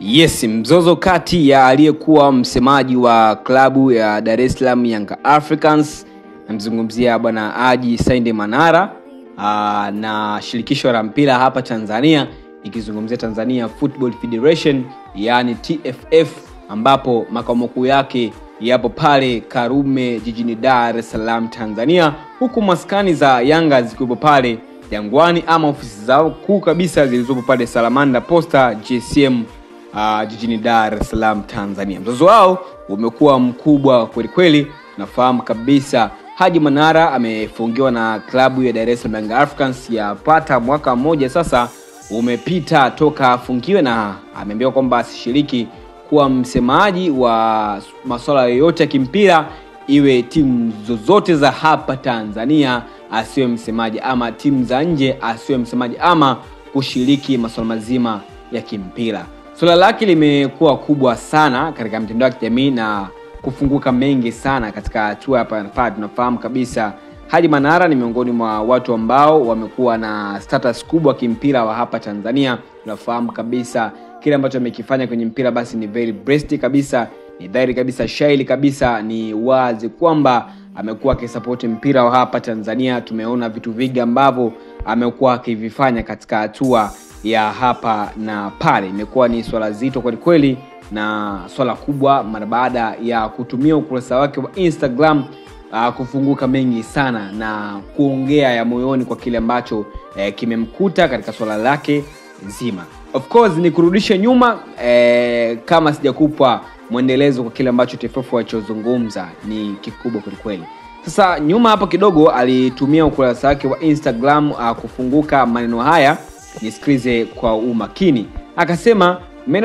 Yes, mzozo kati ya aliyekuwa msemaji wa klabu ya Dar es Salaam Young Africans namzungumzia bwana Haji Sainde Manara aa, na shirikisho la mpira hapa Tanzania ikizungumzia Tanzania Football Federation yaani TFF ambapo makao makuu yake yapo pale Karume jijini Dar es Salaam Tanzania, huku maskani za Yanga zikiwepo pale Jangwani ama ofisi zao kuu kabisa zilizopo pale Salamanda Posta GSM uh, jijini Dar es Salaam Tanzania. Mzozo wao umekuwa mkubwa kwelikweli. Nafahamu kabisa Haji Manara amefungiwa na klabu ya Dar es Salaam Young Africans yapata mwaka mmoja sasa umepita toka afungiwe, na ameambiwa kwamba asishiriki kuwa msemaji wa masuala yoyote ya kimpira, iwe timu zozote za hapa Tanzania asiwe msemaji, ama timu za nje asiwe msemaji, ama kushiriki masuala mazima ya kimpira. Suala lake limekuwa kubwa sana katika mitandao ya kijamii na kufunguka mengi sana katika hatua hapa pale. Tunafahamu kabisa Haji Manara ni miongoni mwa watu ambao wamekuwa na status kubwa kimpira wa hapa Tanzania. Tunafahamu kabisa kile ambacho amekifanya kwenye mpira basi ni very breast kabisa, ni dhahiri kabisa, shaili kabisa, ni wazi kwamba amekuwa akisapoti mpira wa hapa Tanzania. Tumeona vitu vingi ambavyo amekuwa akivifanya katika hatua ya hapa na pale. Imekuwa ni swala zito kwelikweli na swala kubwa mara baada ya kutumia ukurasa wake wa Instagram uh, kufunguka mengi sana na kuongea ya moyoni kwa kile ambacho eh, kimemkuta katika swala lake zima. Of course ni kurudisha nyuma eh, kama sijakupa mwendelezo kwa kile ambacho TFF walichozungumza ni kikubwa kwelikweli. Sasa nyuma hapo kidogo alitumia ukurasa wake wa Instagram uh, kufunguka maneno haya nisikilize kwa umakini. Akasema,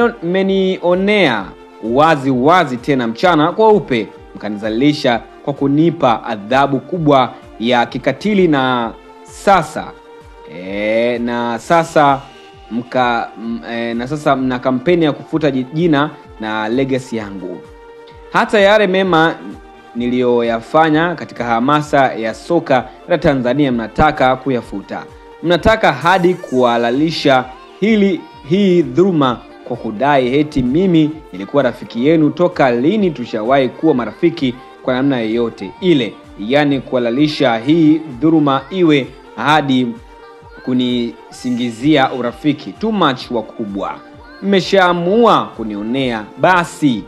mmenionea wazi wazi tena mchana kweupe, mkanizalilisha kwa kunipa adhabu kubwa ya kikatili, na sasa e, na sasa mka, m, e, na sasa mna kampeni ya kufuta jina na legacy yangu. Hata yale mema niliyoyafanya katika hamasa ya soka la Tanzania mnataka kuyafuta mnataka hadi kuhalalisha hili hii dhuluma kwa kudai heti mimi nilikuwa rafiki yenu. Toka lini tushawahi kuwa marafiki kwa namna yoyote ile? Yaani kuhalalisha hii dhuluma iwe hadi kunisingizia urafiki. Too much wakubwa, mmeshaamua kunionea, basi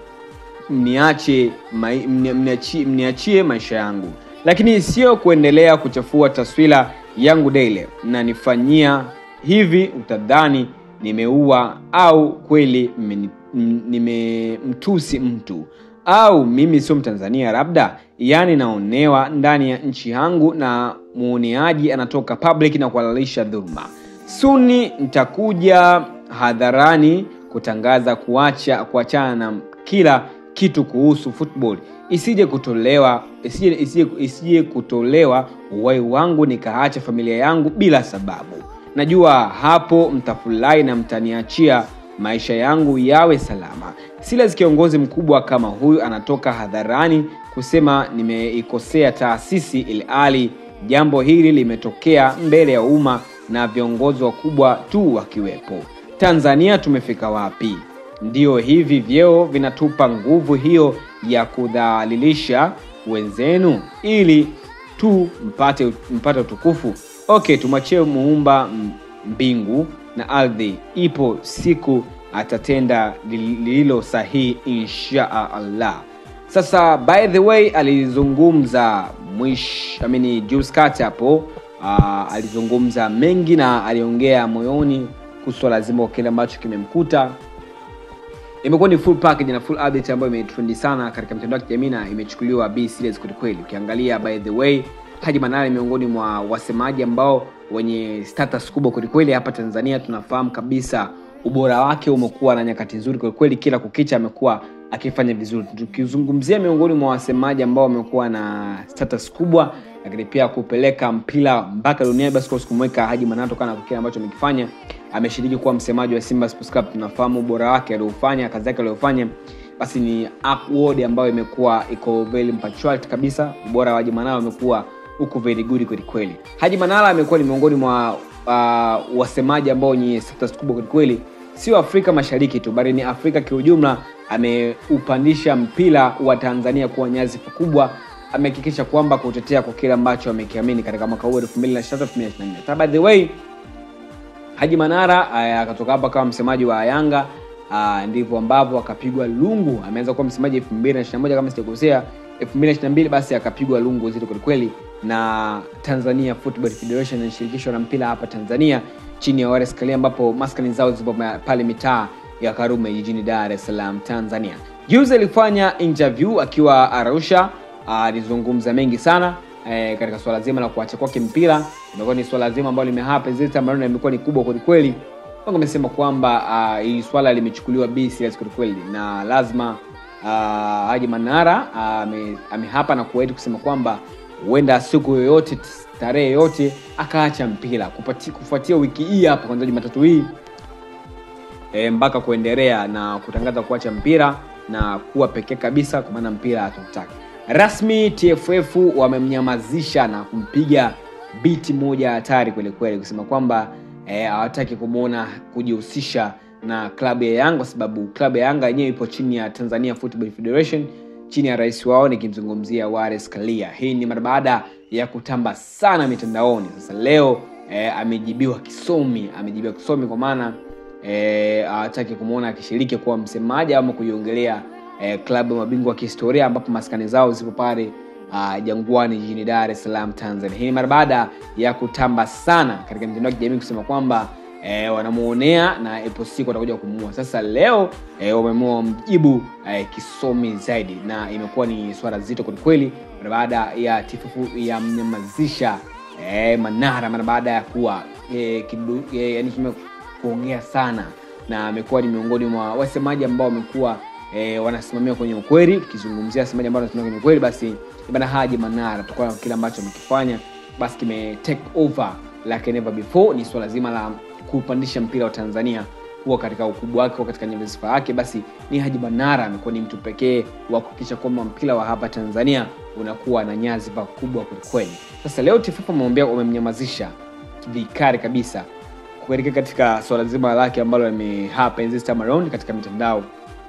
mniache mniachie, mniachie maisha yangu, lakini sio kuendelea kuchafua taswira yangu daily na nifanyia hivi, utadhani nimeua au kweli nimemtusi mtu au mimi sio Mtanzania labda, yaani naonewa ndani ya nchi yangu na muoneaji anatoka public na kuhalalisha dhuluma. Suni nitakuja hadharani kutangaza kuacha kuachana na kila kitu kuhusu football isije kutolewa isije, isije, isije kutolewa uhai wangu nikaacha familia yangu bila sababu. Najua hapo mtafurahi na mtaniachia maisha yangu yawe salama. Silas kiongozi mkubwa kama huyu anatoka hadharani kusema nimeikosea taasisi, ili hali jambo hili limetokea mbele ya umma na viongozi wakubwa tu wakiwepo. Tanzania tumefika wapi? Ndiyo hivi vyeo vinatupa nguvu hiyo ya kudhalilisha wenzenu ili tu mpate, mpate utukufu? Okay, tumwachie muumba mbingu na ardhi, ipo siku atatenda lililo sahihi insha Allah. Sasa by the way, alizungumza mwish I mean, Jules Carter hapo uh, alizungumza mengi na aliongea moyoni kuhusu swala zima kwa kile ambacho kimemkuta imekuwa ni full package na full update ambayo imetrendi sana katika mitandao ya kijamii na imechukuliwa be serious kwelikweli. Ukiangalia by the way, Haji Manara ni miongoni mwa wasemaji ambao wenye status kubwa kwelikweli hapa Tanzania. Tunafahamu kabisa ubora wake umekuwa na nyakati nzuri kwelikweli, kila kukicha amekuwa akifanya vizuri. Tukizungumzia miongoni mwa wasemaji ambao wamekuwa na status kubwa, lakini pia kupeleka mpira mpaka dunia, basi kwa kumweka Haji Manara kutokana na kile ambacho amekifanya ameshiriki kuwa msemaji wa Simba Sports Club. Tunafahamu ubora wake aliofanya, kazi yake aliyofanya, basi ni award ambayo imekuwa iko very punctuality kabisa. Ubora wa Haji Manara umekuwa uko very good kweli kweli. Haji Manara amekuwa ni miongoni mwa uh, wasemaji ambao wenye status kubwa kweli kweli sio Afrika Mashariki tu bali ni Afrika kiujumla. Ameupandisha mpira wa Tanzania kuwa nyadhifa kubwa, amehakikisha kwamba kutetea kwa kile ambacho amekiamini katika mwaka huu 2023 2024. By the way, Haji Manara akatoka hapa kama msemaji wa Yanga uh, ndivyo ambavyo akapigwa lungu. Ameanza kuwa msemaji 2021 kama sijakosea, 2022 basi akapigwa lungu zito kwelikweli na Tanzania Football Federation na shirikisho la mpira hapa Tanzania chini ya Wallace Karia, ambapo maskani zao zipo pale mitaa ya Karume jijini Dar es Salaam Tanzania. Juzi alifanya interview akiwa Arusha, alizungumza uh, mengi sana eh, katika swala zima la kuacha kwake mpira. Imekuwa ni swala zima ambalo limehappen zile ambalo imekuwa ni kubwa kweli kweli. Wanga amesema kwamba uh, hii swala limechukuliwa be serious kweli kweli na lazima uh, Haji Manara uh, amehapa na kuahidi kusema kwamba huenda siku yoyote tarehe yoyote akaacha mpira kufuatia wiki hii hapa kwanza Jumatatu hii e, mpaka kuendelea na kutangaza kuacha mpira na kuwa pekee kabisa, kwa maana mpira hatutaki rasmi. TFF wamemnyamazisha na kumpiga biti moja hatari kweli kweli, kusema kwamba hawataki e, kumwona kujihusisha na klabu ya Yanga kwa sababu klabu ya Yanga yenyewe ipo chini ya Tanzania Football Federation chini ya rais wao nikimzungumzia Wallace Karia. Hii ni mara baada ya kutamba sana mitandaoni. Sasa leo e, amejibiwa kisomi, amejibiwa kisomi kwa maana hawataki e, kumwona akishiriki kuwa msemaji ama kuiongelea e, klabu ya mabingwa wa kihistoria ambapo maskani zao zipo pale uh, Jangwani jijini Dar es Salaam Tanzania. Hii ni mara baada ya kutamba sana katika mitandao ya kijamii kusema kwamba E, wanamuonea na ipo siku watakuja kumuua. Sasa leo e, wameamua mjibu e, kisomi zaidi, na imekuwa ni swala zito kwelikweli mara baada ya TFF ya mnyamazisha e, Manara mara baada ya kuwa e, e, yani kuongea sana, na amekuwa ni miongoni mwa wasemaji ambao wamekuwa e, wanasimamia kwenye ukweli. Ukizungumzia wasemaji ambao wanasimamia kwenye ukweli, basi bana Haji Manara tokana kile ambacho amekifanya basi kime take over like never before. Ni swala zima la kupandisha mpira wa Tanzania kuwa katika ukubwa wake, katika nyadhifa yake, basi ni Haji Manara amekuwa ni mtu pekee wa kuhakikisha kwamba mpira wa hapa Tanzania unakuwa na nyadhifa kubwa kwelikweli. Sasa leo TFF wameombea, wamemnyamazisha vikali kabisa kuelekea katika swala zima lake ambalo limehappen this time around katika mitandao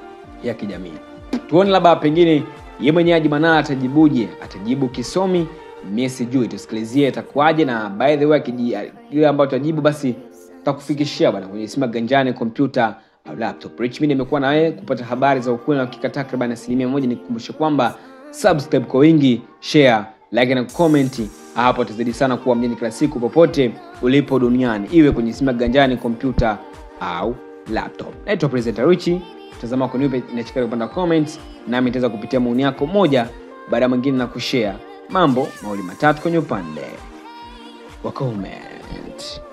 ya kijamii. Tuone labda pengine yeye mwenyewe Haji Manara atajibuje, atajibu kisomi mimi sijui, tusikilizie itakuwaje. Na by the way kile ambacho tajibu basi tutakufikishia bwana kwenye simu ganjani, kompyuta au laptop. Rich mimi nimekuwa na wewe kupata habari za ukweli na hakika takriban asilimia moja. Nikukumbushe kwamba subscribe kwa wingi, share, like na comment, hapo tuzidi sana kuwa mjini kila siku popote ulipo duniani, iwe kwenye simu ganjani, kompyuta au laptop. Naitwa presenter Rich, tazama kwa nipe inachika kupanda comments, nami nitaweza kupitia maoni yako moja baada ya mwingine na kushare mambo mawili matatu kwenye upande wa comment.